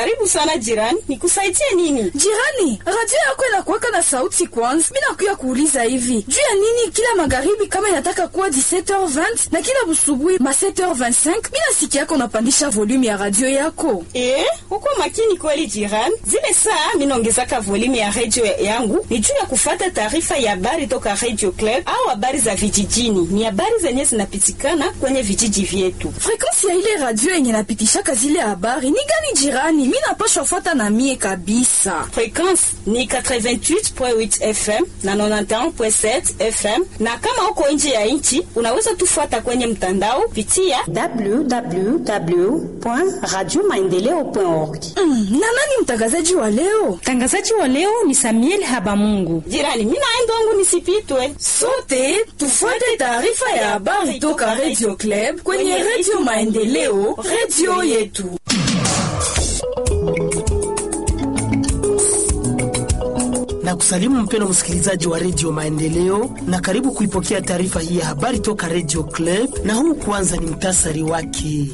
Karibu sana jirani, nikusaidie nini? Jirani, radio yako inakuwaka na sauti kwanza. Mimi nakuya kuuliza hivi juu ya nini kila magharibi kama inataka kuwa 17h20 na kila busubuhi ma 7h25 mimi nasikia yako unapandisha volume ya radio yako. Eh, uko makini kweli jirani. Zile saa mimi naongezaka volume ya radio yangu ni juu ya kufata taarifa ya habari toka Radio Club au habari za vijijini. Ni habari zenye zinapitikana kwenye vijiji vyetu. Frequency ya ile radio yenye napitishaka zile habari ni gani jirani? Mimi napashwa fuata na mie kabisa. Frequency ni 88.8 FM na 91.7 FM, na kama uko nje ya nchi unaweza tufuata kwenye mtandao pitia www.radiomaendeleo.org. Mm, na nani mtangazaji wa leo? Mtangazaji wa leo ni Samuel Habamungu. jirani. Mimi naenda wangu nisipitwe. Sote tufuate taarifa ya habari toka Radio Club kwenye Radio Maendeleo, radio yetu. na kusalimu mpendo msikilizaji wa redio Maendeleo na karibu kuipokea taarifa hii ya habari toka redio Club, na huu kwanza ni mtasari wake.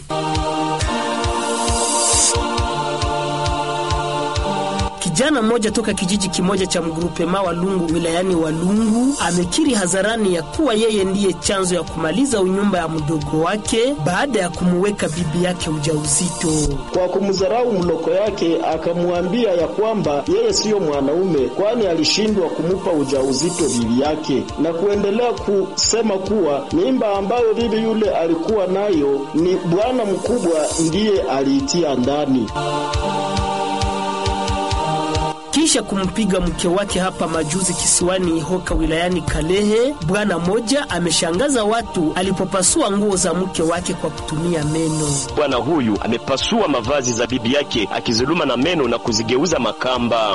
Kijana mmoja toka kijiji kimoja cha mgrupema Walungu wilayani Walungu amekiri hadharani ya kuwa yeye ndiye chanzo ya kumaliza unyumba ya mdogo wake baada ya kumuweka bibi yake ujauzito. Kwa kumdharau mloko yake akamwambia ya kwamba yeye siyo mwanaume, kwani alishindwa kumupa ujauzito bibi yake, na kuendelea kusema kuwa mimba ambayo bibi yule alikuwa nayo ni bwana mkubwa ndiye aliitia ndani. Kisha kumpiga mke wake hapa majuzi kisiwani Ihoka wilayani Kalehe, bwana moja ameshangaza watu alipopasua nguo za mke wake kwa kutumia meno. Bwana huyu amepasua mavazi za bibi yake akizuluma na meno na kuzigeuza makamba.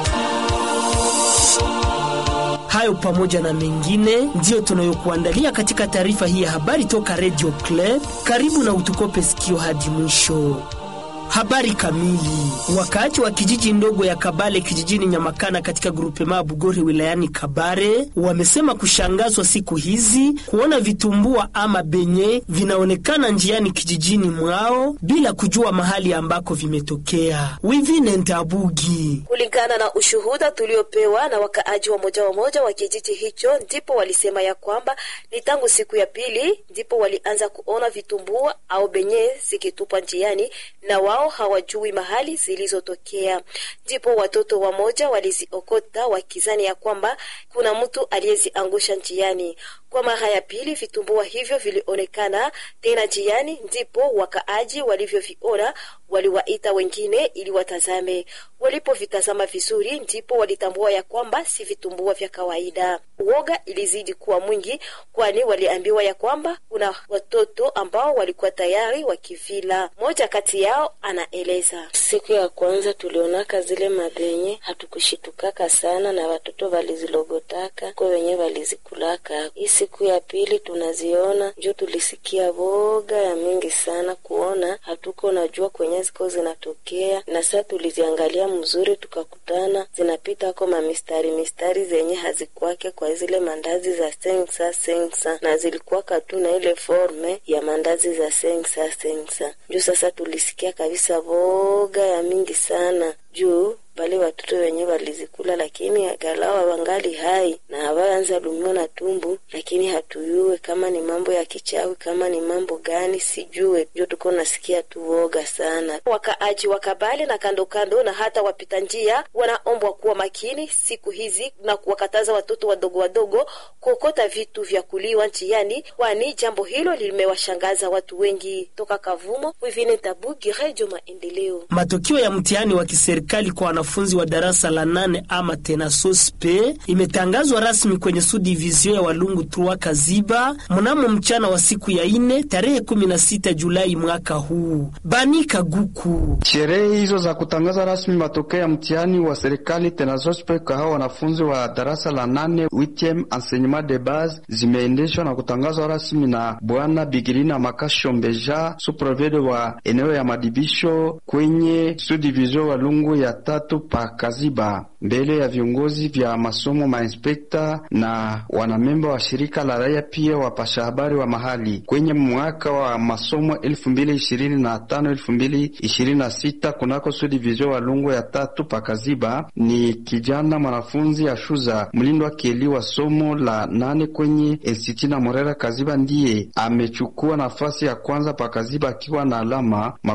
Hayo pamoja na mengine ndiyo tunayokuandalia katika taarifa hii ya habari toka Radio Club. Karibu na utukope sikio hadi mwisho. Habari kamili. Wakaaji wa kijiji ndogo ya Kabale kijijini Nyamakana katika grupema Bugori wilayani Kabare wamesema kushangazwa siku hizi kuona vitumbua ama benye vinaonekana njiani kijijini mwao bila kujua mahali ambako vimetokea. Wivine Ntabugi. Kulingana na ushuhuda tuliopewa na wakaaji wa moja wa moja wa kijiji hicho, ndipo walisema ya kwamba ni tangu siku ya pili ndipo walianza kuona vitumbua au benye zikitupwa njiani na wao hawajui mahali zilizotokea. Ndipo watoto wamoja waliziokota wakizani ya kwamba kuna mtu aliyeziangusha njiani. Kwa mara ya pili vitumbua hivyo vilionekana tena njiani, ndipo wakaaji walivyoviona waliwaita wengine ili watazame. Walipovitazama vizuri, ndipo walitambua ya kwamba si vitumbua vya kawaida. Uoga ilizidi kuwa mwingi, kwani waliambiwa ya kwamba kuna watoto ambao walikuwa tayari wakivila. Mmoja kati yao anaeleza: siku ya kwanza tulionaka zile mabenye hatukushitukaka sana, na watoto walizilogotaka ko wenye walizikulaka. Hii siku ya pili tunaziona, njo tulisikia boga ya mingi sana kuona hatuko najua kwenye ziko zinatokea, na saa tuliziangalia mzuri, tukakutana zinapita ko mamistari mistari zenye hazikwake kwa zile mandazi za sensa sensa, na zilikuwaka tu na ile forme ya mandazi za sensa sensa. Njo sasa tulisikia kabisa boga ya mingi sana juu bale watoto wenye walizikula, lakini galawa wangali hai na hawaanza lumiwa na tumbu, lakini hatuyue kama ni mambo ya kichawi, kama ni mambo gani sijue, njo tuko nasikia tu woga sana. Wakaaji wa Kabale na kando kando na hata wapita njia wanaombwa kuwa makini siku hizi na kuwakataza watoto wadogo wadogo kuokota vitu vya kuliwa njiani, kwani jambo hilo limewashangaza watu wengi. Toka Kavumo, Wivine Tabugi, Redio Maendeleo. Matokeo ya mtihani wa kiserikali kwa wanafunzi wa darasa la nane ama tena sospe imetangazwa rasmi kwenye subdivision ya Walungu Trua Kaziba mnamo mchana wa siku ya ine tarehe 16 Julai mwaka huu. Bani Kaguku. Sherehe hizo za kutangaza rasmi matokeo ya mtihani wa serikali tena sospe kwa hao wanafunzi wa darasa la nane witiem enseignement de base zimeendeshwa na kutangazwa rasmi na Bwana Bigirina Makashombeja suprovede wa eneo ya madibisho kwenye subdivision Walungu Lungu ya tatu pa Kaziba mbele ya viongozi vya masomo, mainspekta na wanamemba wa shirika la raia, pia wapasha habari wa mahali. Kwenye mwaka wa masomo 2025 2026 kunako su division wa Lungu ya tatu pa Kaziba, ni kijana mwanafunzi Ashuza mlindo wa kieli wa somo la nane kwenye Institut na Morera Kaziba ndiye amechukua nafasi ya kwanza pa Kaziba akiwa na alama